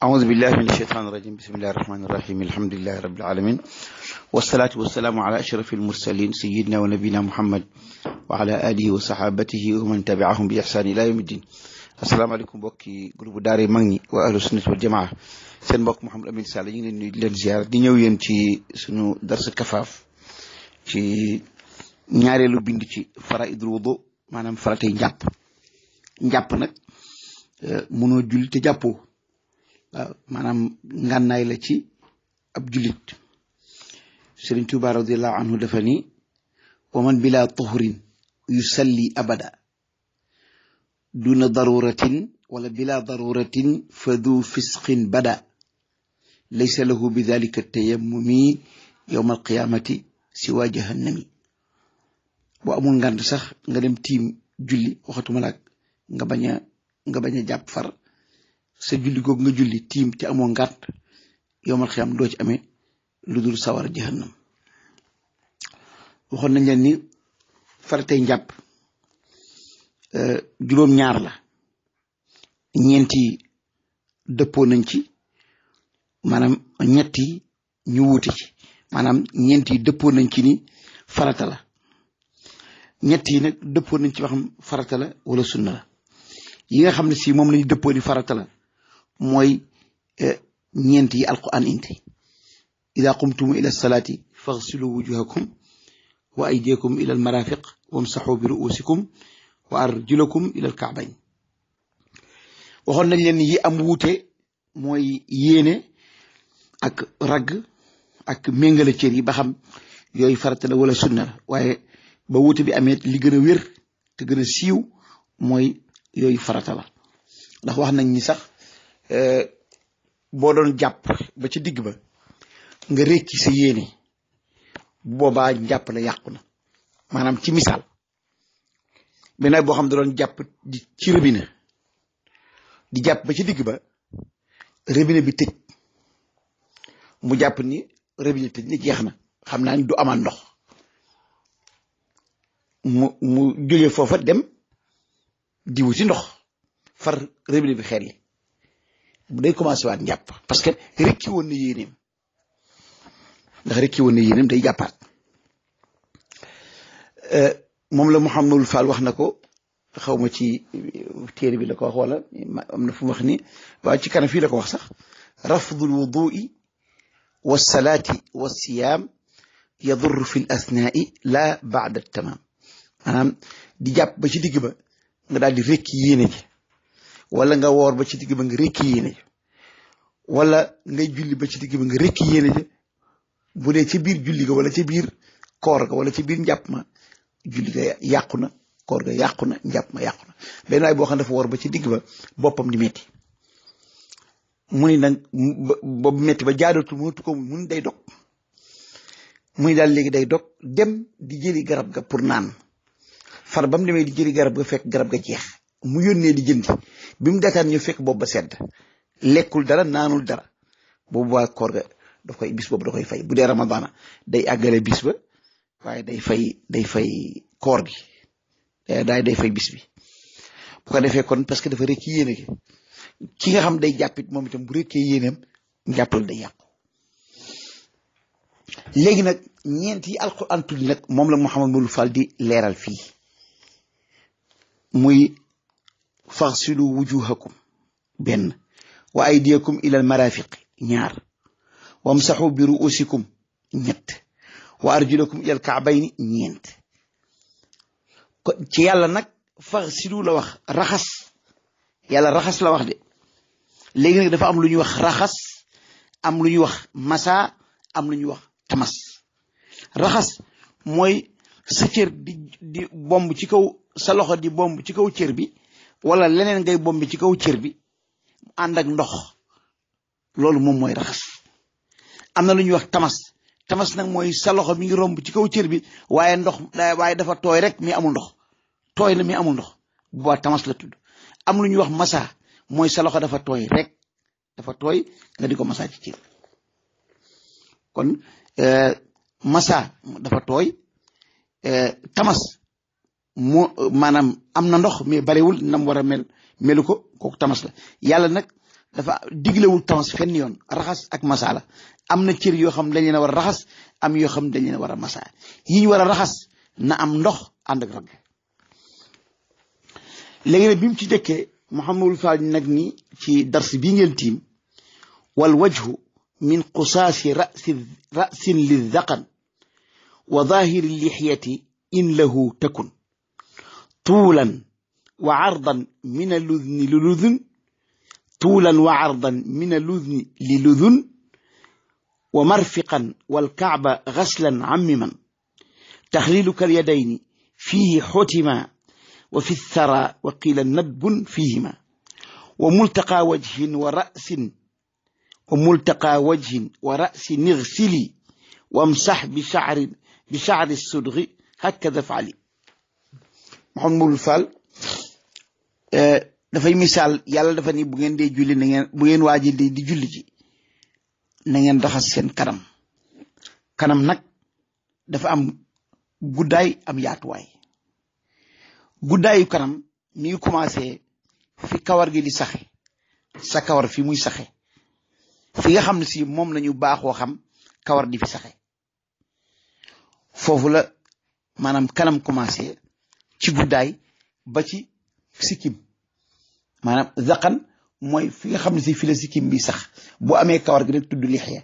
أعوذ بالله من الشيطان الرجيم بسم الله الرحمن الرحيم الحمد لله رب العالمين والصلاة والسلام على أشرف المرسلين سيدنا ونبينا محمد وعلى آله وصحابته ومن تبعهم بإحسان إلى يوم الدين السلام عليكم بوكي جروب داري مغني وأهل السنة والجماعة seen mbokk Mouhamed Amine Sall ñu ngi leen nuyu di leen ziar di ñëw yéen ci sunu darsa kafaaf ci ñaareelu bind ci faraidul wudu maanaam faratay njàpp njàpp nag mënoo julli te jàppoo waaw maanaam ngànnaay la ci ab jullit Sëriñ Tuuba radiallahu anhu dafa ni wa man bila tuhurin yusalli abada duna daruratin wala bila daruratin fa du fisqin bada laysa lahu bi dalika tayammumi yowma alqiyamati siwa jahannami boo amul ngànt sax nga dem tiim julli waxatuma laak nga bañ a nga bañ a jàpp far sa julli googu nga julli tiim te amoo ngànt yowmal xiyam doo ci amee lu dul sawar jahannam waxoon nañ leen ni faratay njàpp juróom ñaar la ñeenti dëppoo nañ ci maanaam ñetti ñu wuute ci maanaam ñeenti dëppoo nañ ci ni farata la ñett yi nag dëppoo nañ ci wax farata la wala sunna la yi nga xam ne si moom lañu dëppoo ni farata la mooy ñeent yi alquran indi ida qumtum ila salaati faghsilu wujuhakum wa aydiyakum ila almarafiq wamsaxu bi ruusikum wa arjulakum ila alkaabayn waxoon nañ leen yi am wuute mooy yéene ak ragg ak méngale cër yi ba xam yooyu farata la wala sunna la waaye ba wuute bi amee li gën a wér te gën a siiw mooy yooyu farata la ndax wax nañ ni sax boo doon jàpp ba ci digg ba nga rékki sa yéene boobaa njàpp la yàqu na maanaam ci misaal beneen boo xam da doon jàpp di ci robinet di jàpp ba ci digg ba robinet bi tëj mu jàpp ni robinet tëj ni jeex na xam naa ni du amaan ndox mu mu jóge foofa dem di wuti ndox far robinet bi xel li bu day commencé waat njàpp parce que rekki woon na yéeneem ndax rekki woon na yéeneem day jàppaat moom la Mouhamadul Fall wax na ko xaw ma ci téere bi la ko wax wala am na fu mu wax ni waaye ci kanam fii la ko wax sax rafdul wudui wa salaati wa siyaam yadur fi l asnaai la baada tamaam maanaam di jàpp ba ci digg ba nga daal di rekki yéene ji wala nga woor ba ci digg ba nga rekki yéene ji wala ngay julli ba ci digg ba nga rekki yéene ji bu dee ca biir julli ga wala ca biir koor ga wala ca biir njàpp ma julli ga yàqu na koor ga yàqu na njàpp ma yàqu na benn waay boo xam ne dafa woor ba ci digg ba boppam di metti mu ni nag boobu metti ba jaadatu mënatu ko mun day dog muy daal léegi day dog dem di jëli garab ga pour naan far ba mu demee di jëli garab ga fekk garab ga jeex mu yónnee di jëndi bi mu dataan ñu fekk boobu ba sedd lekkul dara naanul dara boobu waa koor ga daf koy bis boobu da koy fay bu dee ramadana day àggale bis ba waaye day fay day fay koor gi daay day fay bis bi bu ko defee kon parce que dafa rekki yéene gi ki nga xam day jàppit moom itam bu rekkee yéeneem njàppal day yàqu léegi nag ñeent yi alquran tudd nag moom la Mouhamad Moulou Fall di leeral fii muy faxsilu wujuhakum benn wa aydiyakum ila al marafiq ñaar wamsaxu bi ruusikum ñett wa arjulakum ila al kaabayni ñeent ko ci yàlla nag faxsilu la wax raxas yàlla raxas la wax de léegi nag dafa am lu ñuy wax raxas am lu ñuy wax masa am lu ñuy wax tamas raxas mooy sa cër di di bomb ci kaw sa loxo di bomb ci kaw cër bi wala leneen ngay bomb ci kaw cër bi ànd ak ndox loolu moom mooy raxas am na lu ñuy wax tamas tamas nag mooy sa loxo mi ngi romb ci kaw cër bi waaye ndox waaye dafa tooy rek mi amul ndox tooy na mi amul ndox bu baax tamas la tudd am lu ñuy wax masa mooy sa loxo dafa tooy rek dafa tooy nga di ko masa ci cër kon masa dafa tooy tamas moo maanaam am na ndox mais barewul nam war a mel melu ko kooku tamas la yàlla nag dafa diglewul tams fenn yoon raxas ak masala am na cër yoo xam dañ leen a war a raxas am yoo xam dañ leen a war a masa yi ñu war a raxas na am ndox ànd ak ragg léegi nag bi mu ci jëkkee Muhammadul Faal nag ni ci dars bii ngeen tiim wal wajhu min qusaasi rasi rasin lildaqan wa zahiri lixyati in lahu takun tuulan wa ardan min aludni li ludun tuulan wa ardan min aludni li ludun wa marfiqan walkaaba gaslan ammiman taxliiluka alyadayni fiihi xutima wa fi thara wa qiila nadbun fiihima wa multaqa wajhin wa rasin wa multaqa wajhin wa rasin igsili wamsax bi shacri bi shacri sudgi hakada faali Muhammadul Faal dafay misaal yàlla dafa ni bu ngeen dee julli na ngeen bu ngeen waaji di di julli ji na ngeen raxas seen kanam kanam nag dafa am guddaay am yaatuwaay guddaayu kanam mi ngi commencé fi kawar gi di saxe sa kawar fi muy saxe fi nga xam ne si moom lañu baaxoo xam kawar di fi saxe foofu la maanaam kanam commencé ci guddaay ba ci sikkim maanaam zaqan mooy fi nga xam ne si fi la sikkim bi sax bu amee kawar gi rek tudd lixiya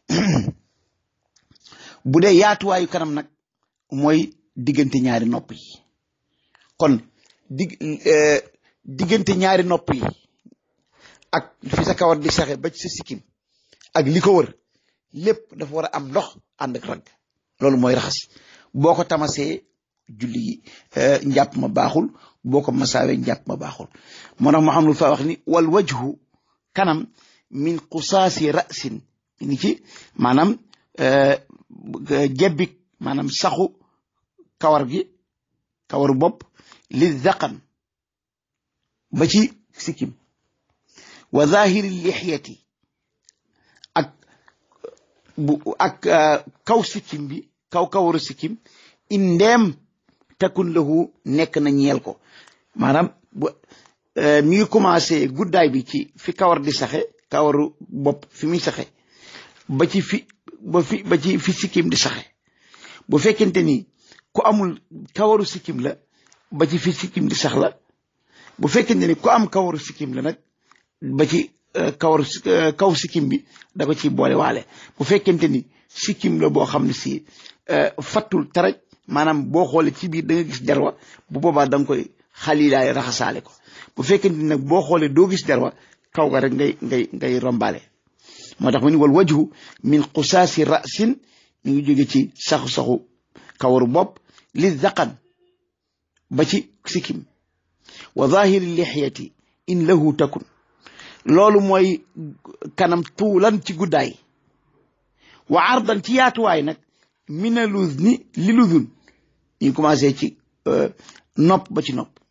bu dee yaatuwaayu kanam nag mooy diggante ñaari nopp yi kon dig diggante ñaari nopp yi ak fi sa kawar di saxe ba ci sa sikkim ak li ko wër lépp dafa war a am ndox ànd ak ragg loolu mooy raxas boo ko tamasee julli gi njàpp ma baaxul boo ko masaawee njàpp ma baaxul moo tax Muhammadul Faal wax ni wal wajhu kanam min qusaasi rasin mi ngi ci maanaam jebbik maanaam saxu kawar gi kawaru bopp li zaqan ba ci sikkim wa zahiri lixyati ak bu ak kaw sikkim bi kaw kawaru sikkim indeem takun lahu nekk na ñeel ko maanaam mi ngi commencé guddaay bi ci fi kawar di saxe kawaru bopp fi muy saxe ba ci fi ba fi ba ci fi sikkim di saxe bu fekkente ni ku amul kawaru sikkim la ba ci fi sikkim di sax la bu fekkente ni ku am kawaru sikkim la nag ba ci kawaru kaw sikkim bi da ko ci boole waale bu fekkente ni sikkim la boo xam ne si fattul taraj maanaam boo xoolee ci biir da nga gis derwa bu boobaa da nga koy xalilaay raxasaale ko bu fekkente ni nag boo xoolee doo gis derwa kaw ga rek ngay ngay ngay rombaale moo tax mu ni wal wajhu min qusaasi rasin mi ngi jóge ci saxu-saxu kawaru bopp li zaqan ba ci sikkim wa zahiri lixyati in lahu takun loolu mooy kanam tuulan ci guddaay wa ardan ci yaatuwaay nag mina luz ni li luzun ñu commencé ci nopp ba ci nopp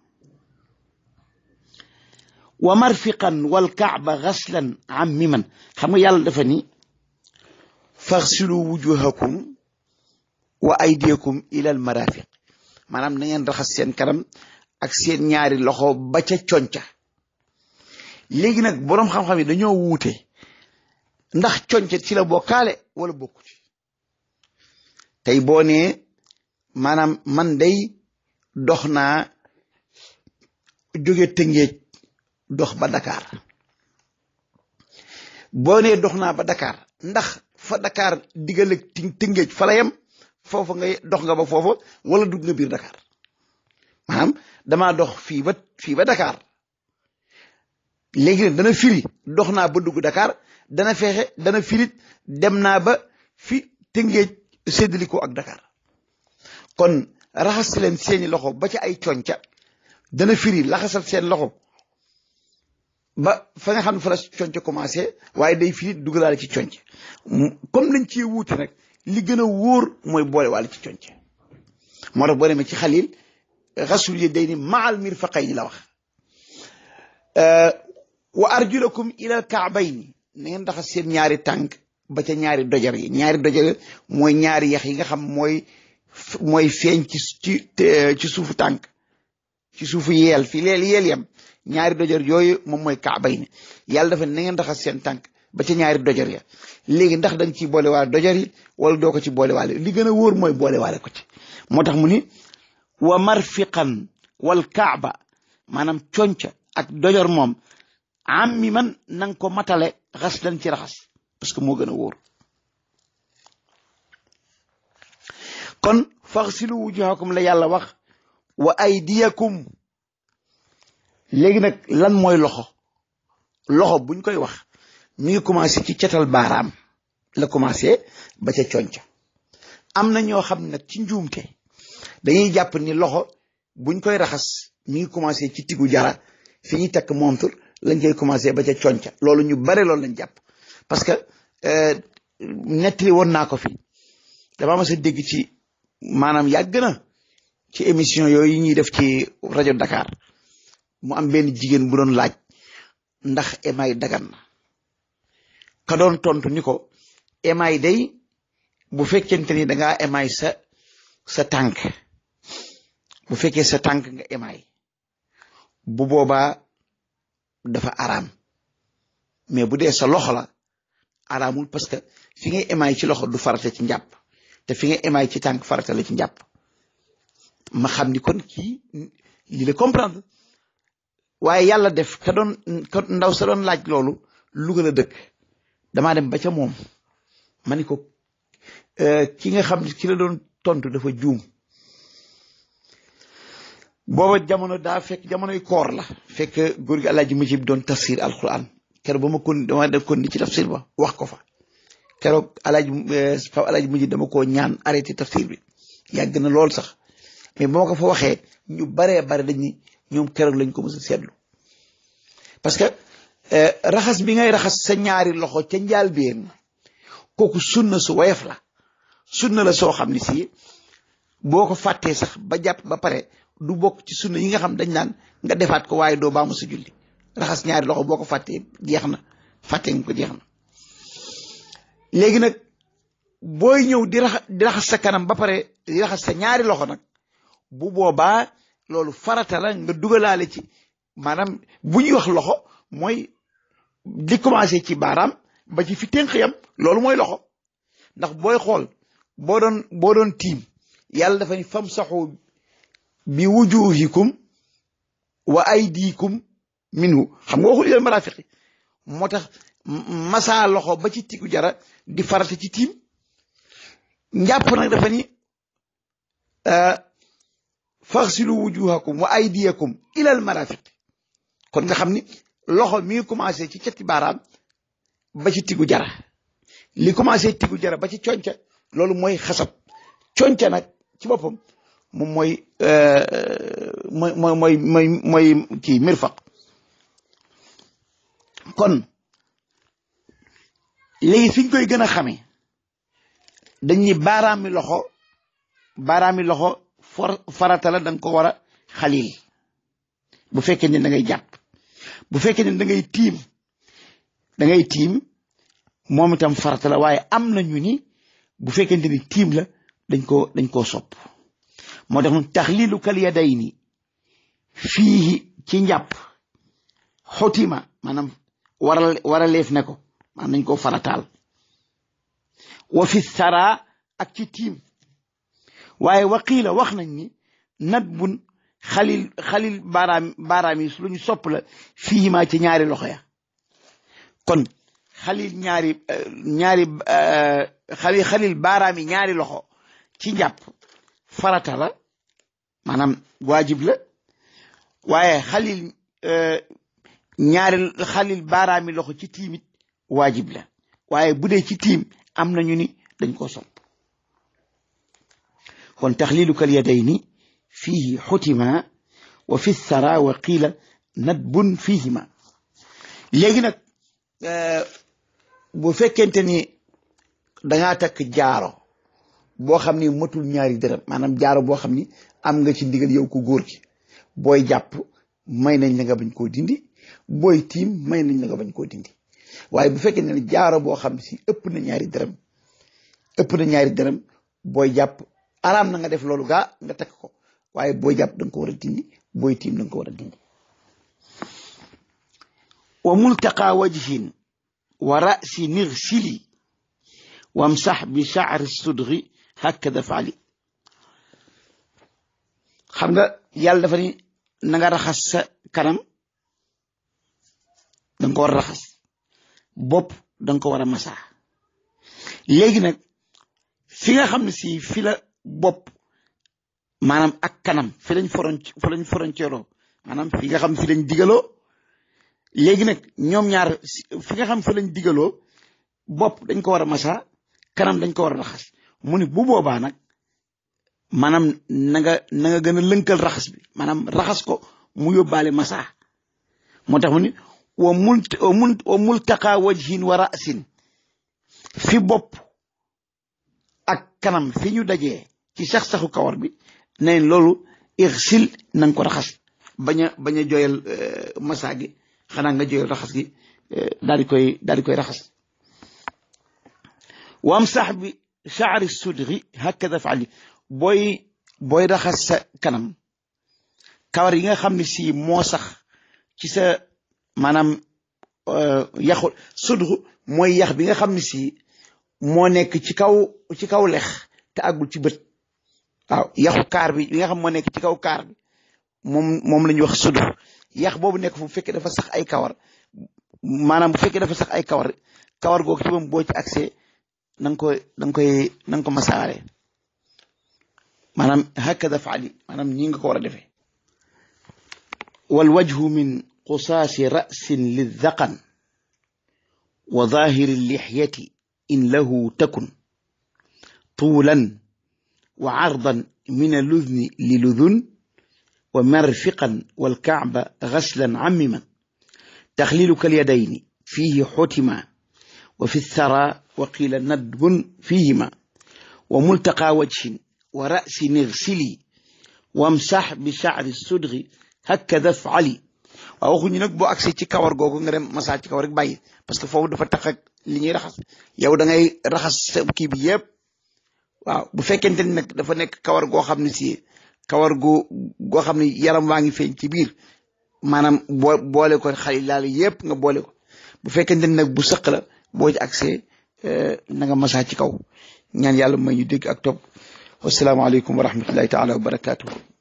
wa marfiqan wal kaaba gaslan ammiman xam nga yàlla dafa ni faxsilu wujuhakum wa aydiyakum ila al marafiq maanaam na ngeen raxas seen kanam ak seen ñaari loxo ba ca conca léegi nag boroom xam-xam yi dañoo wuute ndax conca ci la bokkaale wala bokku ci tey boo nee maanaam man day dox naa jóge tëngéej dox ba Dakar boo nee dox naa ba Dakar ndax fa Dakar diggaleg ti tëngéej fa la yem foofa ngay dox nga ba foofa wala dugg nga biir Dakar maanaam damaa dox fii ba fii ba Dakar léegi nag dana firi dox naa ba dugg Dakar dana fexe dana firit dem naa ba fi tëngéej séddalikoo ak Dakar kon raxas leen seeni loxo ba ci ay conca dana firi laxasal seen loxo ba fa nga xam ne fa la conca commencé waaye day firi dugalaale ci conc comme lañ ci wuute nag li gën a wóor mooy boole waale ci conc moo tax boo demee ci xalil xasul yi day ni maal mirfaqayni la wax wa arjulakum ila kaabayni na ngeen raxas seen ñaari tànk ba ca ñaari dojar yi ñaari dojar mooy ñaari yax yi nga xam mooy mooy feeñ ci ci ci suufu tànk ci suufu yeel fi leel yeel yam ñaari dojor yooyu moom mooy kaabay ne yàlla dafa na ngeen raxas seen tànk ba ca ñaari dojor ya léegi ndax danga ciy boole waale dojor yi wala doo ko ci boole waale li gën a wóor mooy boole waale ko ci moo tax mu ni wa marfiqan wal kaaba maanaam conca ak dojor moom am mi man nanga ko matale xas lan ci raxas parce que moo gën a wóor kon faxsilu wujuhakum la yàlla wax wa aydiyakum léegi nag lan mooy loxo loxo buñ koy wax mi ngi commencé ci cetal baaraam la commencé ba ca conca am na ñoo xam nag ci njuumte dañuy jàpp ni loxo buñ koy raxas mi ngi commencé ci tigu jara fi ñuy takk montur lañ koy commencé ba ca conca loolu ñu bare loolu lañ jàpp parce que nettali woon naa ko fi dama mas a dégg ci maanaam yàgg na ci émission yooyu ñuy def ci rajo Dakar mu am benn jigéen bu doon laaj ndax émaay dagan na ka doon tontu ni ko émaay day bu fekkente ni dangaa émaay sa sa tànk bu fekkee sa tànk nga émaay bu boobaa dafa araam mais bu dee sa loxo la araamul parce que fi ngay émaay ci loxo du farata ci njàpp te fi ngay émaay ci tànk farata la ci njàpp ma xam ni kon kii li la comprendre waaye yàlla def ka doon ka ndaw sa doon laaj loolu Louga la dëkk damaa dem ba ca moom ma ni ko ki nga xam ne ki la doon tontu dafa juum booba jamono daa fekk jamonoy koor la fekk góor gi alaaji mujib doon tafsir alquran keroog ba ma kon dama def kon ni ci tafsir ba wax ko fa keroog alaaji fa alaaji mujib dama koo ñaan arrêté tafsir bi yàgg na lool sax mais ba ma ko fa waxee ñu baree bare dañuy ñoom keroog lañ ko mës a seetlu parce que raxas bi ngay raxas sa ñaari loxo ca njaalbeen kooku sunna su woyof la sunna la soo xam ne si boo ko fàttee sax ba jàpp ba pare du bokk ci sunna yi nga xam dañ naan nga defaat ko waaye doo baamu sa julli raxas ñaari loxo boo ko fàttee jeex na fàttee nga ko jeex na léegi nag booy ñëw di raxas di raxas sa kanam ba pare di raxas sa ñaari loxo nag bu boobaa loolu farata la nga dugalaale ci maanaam bu ñuy wax loxo mooy di commencé ci baaraam ba ci fi tënk yam loolu mooy loxo ndax booy xool boo doon boo doon tiim yàlla dafa ni fam saxu bi wujuhikum wa aydikum minhu xam nga waxul ilal marafiqi moo tax masa loxo ba ci tigu jara di farata ci tiim njàpp nag dafa ni faxsilu wujuhakum wa aydiyakum ilal marafiq kon nga xam ni loxo mi ngi commencé ci cati baaraam ba ci tigu jara li commencé tigu jara ba ci conca loolu mooy xasab conca nag ci boppam moom mooy mooy mooy mooy mooy kii mirfaq kon léegi fi ñu koy gën a xamee dañ ni baaraami loxo baaraami loxo for farata la da nga ko war a xalil bu fekkee ne da ngay jàpp bu fekkee ne da ngay tiim da ngay tiim moom itam farata la waaye am na ñu ni bu fekkente ni tiim la dañ ko dañ koo sopp moo tax nun taxlilu kal yadayni fii ci njàpp xotima maanaam waral waraleef ne ko maanaam nañ koo farataal wa fi sara ak ci tiim waaye waqiila wax nañ ni nat bun xalil xalil baaraam baaraam yi lu ñu sopp la fii maa ci ñaari loxo ya kon xalil ñaari ñaari xalil xalil baaraam yi ñaari loxo ci njàpp farata la maanaam waajib la waaye xalil ñaari xalil baaraami loxo ci tiimit waajib la waaye bu dee ci tiim am nañu ni dañ koo sopp kon taxliluka al yadayni fihi xutima wa fi sara wa qiila nadbun fihima léegi nag bu fekkente ni dangaa takk jaaro boo xam ni matul ñaari dërëm maanaam jaaro boo xam ni am nga ci ndigal yow ko góor gi booy jàpp may nañ la nga bañ koo dindi booy tiim may nañ la nga bañ koo dindi waaye bu fekkee ne jaaro boo xam si ëpp na ñaari dërëm ëpp na ñaari dërëm booy jàpp araam na nga def loolu gaa nga takk ko waaye booy jàpp da nga ko war a dindi booy tiim da nga ko war a dindi wa multaqa wajhin wa ra'si nigsili wamsax bi sha'ri sudri hakada faali xam nga yàlla dafa ni na nga raxas sa kanam da nga ko war a raxas bopp da nga ko war a masaa léegi nag fi nga xam ne si fi la bopp maanaam ak kanam fi lañ foron fi lañ frontière maanaam fi nga xam fi lañ digaloo léegi nag ñoom ñaar fi nga xam fi lañ digaloo bopp dañ ko war a masaa kanam dañ ko war a raxas mu ni bu boobaa nag maanaam na nga na nga gën a lënkal raxas bi maanaam raxas ko mu yóbbaale masaa moo tax mu ni wa mul wa multaqa wajhin wa ra'sin fi bopp ak kanam fi ñu dajee ci sax-saxu kawar bi nañ loolu irsil na nga ko raxas bañ a bañ a jooyal masaa gi xanaa nga jooyal raxas gi daal di koy daal di koy raxas wam sax bi shaari sudri hakada faali booy booy raxas sa kanam kawar yi nga xam ne si moo sax ci sa maanaam yaxu sudru mooy yax bi nga xam ne si moo nekk ci kaw ci kaw lex te àggul ci bët waaw yaxu kaar bi bi nga xam moo nekk ci kaw kaar bi moom moom la ñuy wax sudru yax boobu nekk fu bu fekkee dafa sax ay kawar maanaam bu fekkee dafa sax ay kawar kawar googu ci moom boo ci accès na nga koy na nga koy na nga ko masaare maanaam hakada faali maanaam ñi nga ko war a defee wal wajhu min qusaasi rasin lidaqan wa zahiri lixyati in lahu takun tuulan wa cardan min aludni liludun wa marfiqan walkacba gaslan cammiman taxliiluka alyadayni fiihi xutima wa fi thara wa qiila nadbun fiihima wa multaqa wajhin wa ra'si nigsili wamsax bi shacri sudri hakada fali waaw waxuñu nag boo agsee ci kawar googu nga dem masaa ci kawar rek bàyyi parce que foofu dafa tax ak li ñuy raxas yow da ngay raxas sa kii bi yëpp waaw bu fekkente ni nag dafa nekk kawar goo xam ne si kawar gu goo xam ne yaram waa ngi feeñ ci biir maanaam boo boole ko xali laal yëpp nga boole ko bu fekkente ni nag bu sëq la boo ci agsee na nga masaa ci kaw ñaan yàlla may ñu dégg ak topp wasalaamaaleykum wa rahmatullahi taala wa barakaatuhu